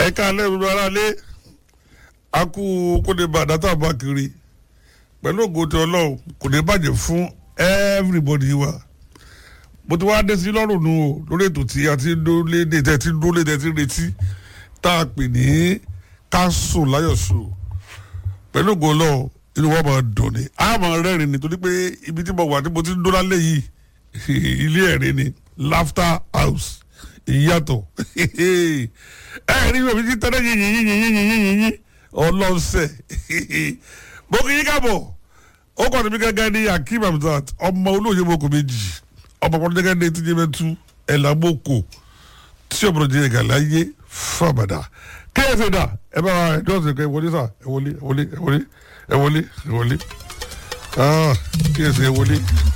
ẹ ká lẹ́nu ara lé a kú kóde bá dátà bá kiri pẹ̀lú ògo tí ọlọ́run kò ní bàjẹ́ fún everybody wa mo ti wá dé sí lọ́rùn nu o lórí ètò tí a ti ń dólé dé tẹ́ ti ń dólé tẹ́ ti ń retí tá a pè ní káṣù láyọ̀sù pẹ̀lú ògo ọlọ́run inú wa máa dùn ní a máa rẹ́rìn ní torí pé ibi tí mo wà tí mo ti ń dó lálẹ́ yìí ilé ẹ̀rín ni laughter house ìyàtọ̀ ẹ̀rín mi ti tẹ́lẹ̀ yìnyín yìnyín yìnyín yìnyín ọlọ́sẹ̀ mo kì í kábọ̀ ó kọ́ níbi gẹ́gẹ́ ní akeem hamzat ọmọ olóòye moko méjì ọmọ kan gẹ́gẹ́ ní tíjẹ́ mẹ́tú ẹ̀làmọ́kò tí ọmọ jẹ́ ẹ̀gà láyé fàbàdà kéèsì dà ẹ bá wa ẹ̀dọ́sẹ̀ kẹ́ ẹ wọlé sà ẹ wọlé ẹ wọlé ẹ wọlé ẹ wọlé ẹ wọlé kéèsì ẹ wọlé.